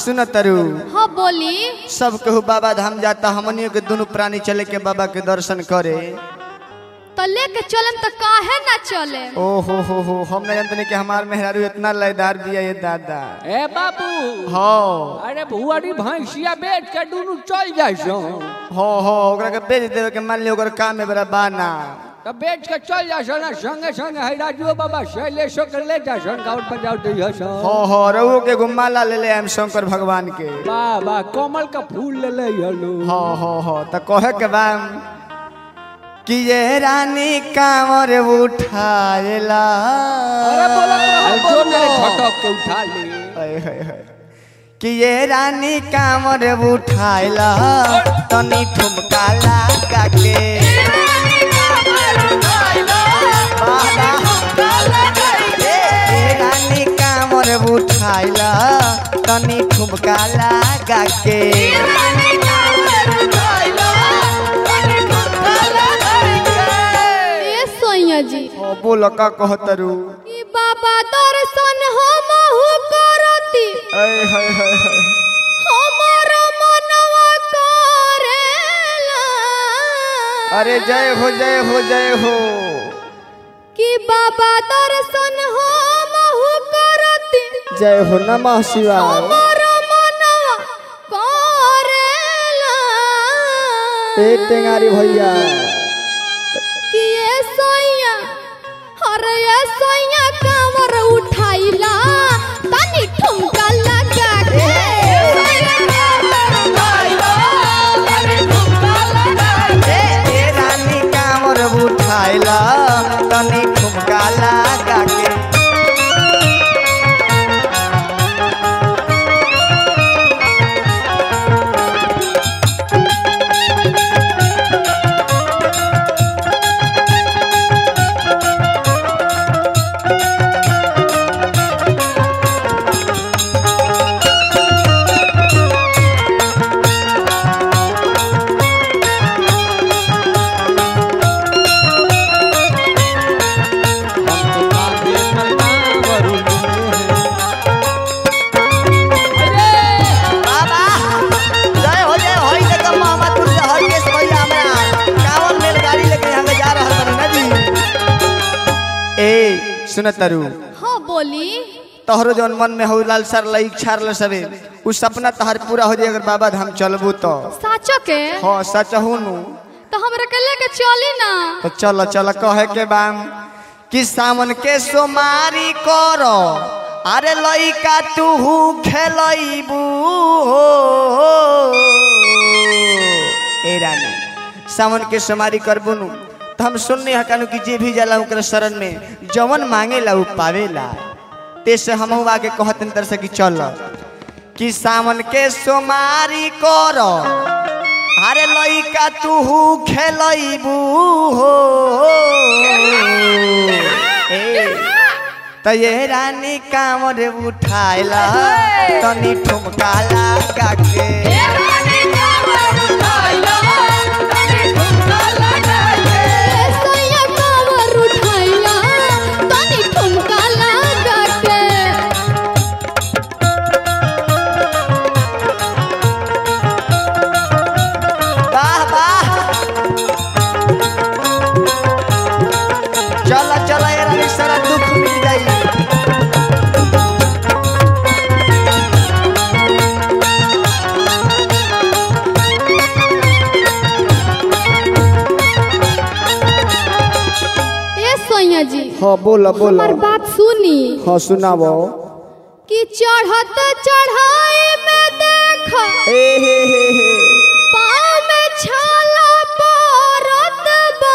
सुन तरु हाँ बोली सब कहू बाबा धाम जाता हमनियों के दोनों प्राणी चले के बाबा के दर्शन करे तो लेके चलन तो काहे ना चले ओ हो हो हो हम नहीं जानते कि हमार मेहरारू इतना लयदार बिया ये दादा ए बाबू हो अरे भुआरी भैंसिया बेच के दुनू चल जाइ छो हो हो ओकरा के बेच देवे के मान लियो ओकर काम में बड़ा बाना तो बेच के चल जाइ छो ना संगे संगे है राजू बाबा शैलेशो के ले जा छो गाउन पर जाओ दै छो हो हो रऊ के गुम्माला ले ले हम शंकर भगवान के वाह वाह कमल का फूल ले ले हलो हो हो हो त कहे के बा कि ये रानी कांवर उठाएला अरे बोलो जो मेरे झटक के उठा ले हाय हाय हाय कि ये रानी कांवर उठाएला तनी ठुमका लगा के ये रानी कांवर उठाएला तनी ठुमका लगा के ए सोइया जी ओ बोलो का कहतरू ई बाबा दर्शन हमहु करती हाय हाय हाय हाय हमर मनवा करेला अरे जय हो जय हो जय हो कि बाबा दर्शन हमहु करती जय हो नमः शिवाय हमर मनवा करेला ए टेंगारी भैया कि ए सोइया अरे ए सोइया कांवर उठाइला तनी ठुमका लगा के ए रानी कांवर उठाइला तनी ठुमका लगा के बाबा जय हो जय हो इधर का मोहम्मद पुर से हरकेश भैया हमरा कांवर रेलगाड़ी लेके हम जा रहल बानी ना जी ए सुन तरु हाँ बोली तोहरो जौन मन में हो लालसर लई इच्छा रहल सबे उ सपना तहर पूरा हो जाए अगर बाबा धाम चलबू तो साचो के हाँ सच हूँ तो हमरा के लेके चली ना तो चल चल कहे के बाम कि सावन के सोमारी करो अरे लइका तू खेलबू ए रानी सावन के सोमारी करबू नु तो हम सुनने हकानु कि जे भी जाला ओकरा शरण में जवन मांगेला उ पावेला ते से हम आके कहतन तर से कि चल कि सावन के सोमारी करो अरे लइका तू खेलबू हो ए त ये रानी कामर उठाइला तनी ठुमका लगा के ए सोइया कांवर उठाइला तनी ठुमका लगा के वाह वाह चल चल ये रानी सारा दुख मिट जाई ए सोइया जी हाँ बोला हमार बात सुनी हाँ सुनाबो कि चढ़त चढ़ाई में देख ए हे हे हे पाँव में छाला पड़त बा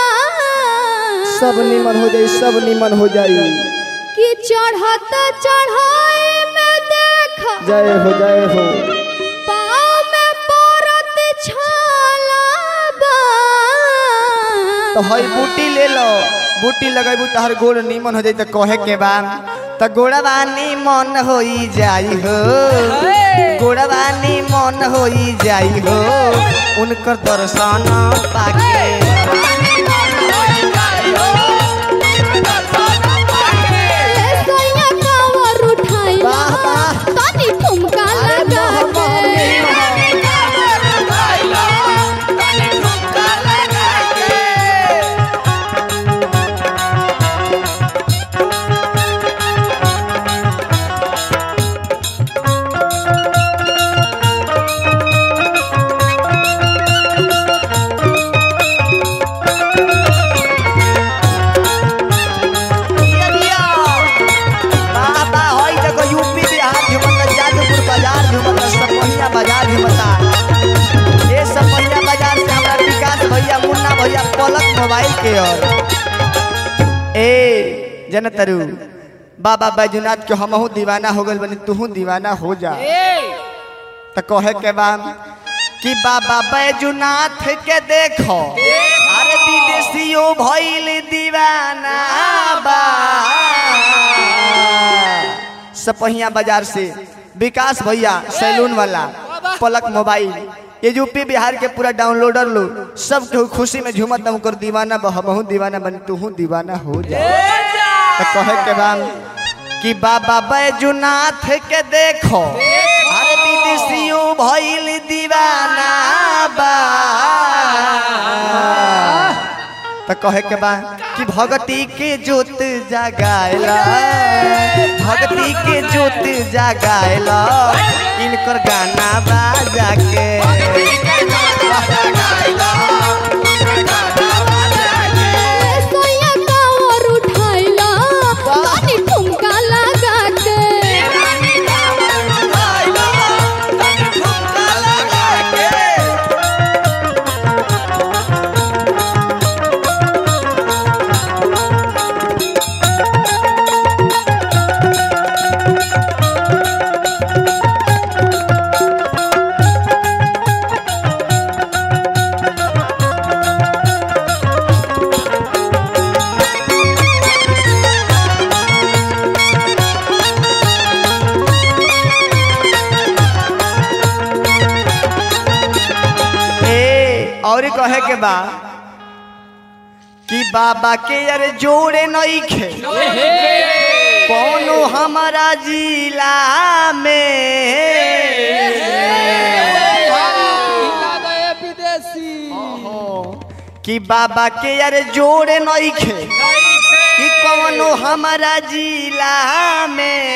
सब निमन हो जाई सब निमन हो जाई कि चढ़त चढ़ाई में देख जय हो जय हो पाँव में पड़त छाला बा तो हई बूटी ले लो बूटी लगेबू तो हर गोड़ निमन हो जाई तो कहे के बा तो गोड़वा निमन होई जाई हो गोड़वा निमन होई जाई हो उनकर दर्शन पाके ए सोइया कांवर उठाइला वाह, वाह। तनी ठुमका पलक मोबाइल के ओर ए जन तरु बाबा बैजनाथ के हमहू दीवाना हो गइल बनी तूहू दीवाना हो जा त कहे के बा कि बाबा बैजनाथ के देखो अरे विदेशियों भइल दीवाना बा सपहिया बाजार से विकास भैया सैलून वाला पलक मोबाइल ये यूपी बिहार के पूरा डाउनलोडर लो सब केहू खुशी में झूमत कर दीवाना बह बहु दीवाना बन तू दीवाना हो जा तो कहे के बा कि बाबा बैजुनाथ के देखो अरे विदेशियों भइल दीवाना बा तो कहे के बा कि भगती के जोत जगाएला भगती के जोत जगाएला इनकर गाना बाजा के सोया कावर उठाइला तनी ठुमका लगा के ए और कहे के बा कि बाबा के यार जोड़े नहीं खे कौनो हमारा जिला में विदेशी कि बाबा के यार जोड़े नहीं खे कि कौनो हमारा जिला में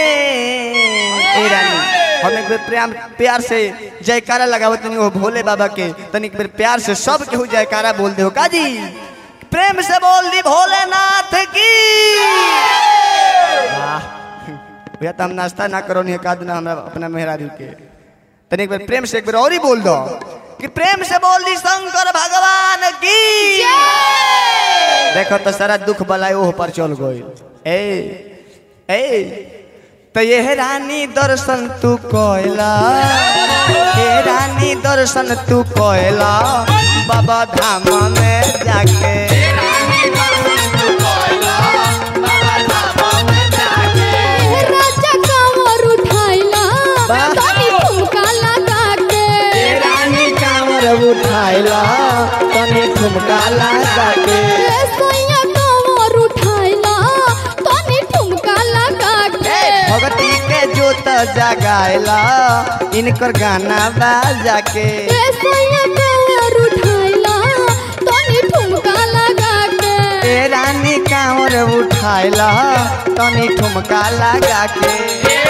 ए रानी हम एक बेर प्रेम प्यार से जयकारा लगावत तनी वो भोले बाबा के तनी एक बेर प्यार से सब केहू जयकारा बोल दे हो काजी प्रेम से बोल दी भोलेनाथ की वाह भैया तो हम नाश्ता ना करो नहीं एकाद ना हमरा अपना मेहरारू के तनी एक बार प्रेम से एक बार और ही बोल दो कि प्रेम से बोल दी शंकर भगवान की देखो तो सारा दुख बलाय ओह पर चल गई ए ए तो ये रानी दर्शन तू कोयला ये रानी दर्शन तू कोयला बाबा धाम में जाके राजा कावर उठाइला तनी ठुमका लगा के ये रानी कांवर उठाइला तनी ठुमका लगा के सोया कावर उठाइला तनी ठुमका लगा के भगती के जोत जगाइला इनकर गाना बाजा के सोया कावर उठाइला तनी ठुमका लगा के ए रानी कांवर उठाइला तनी ठुमका लगा के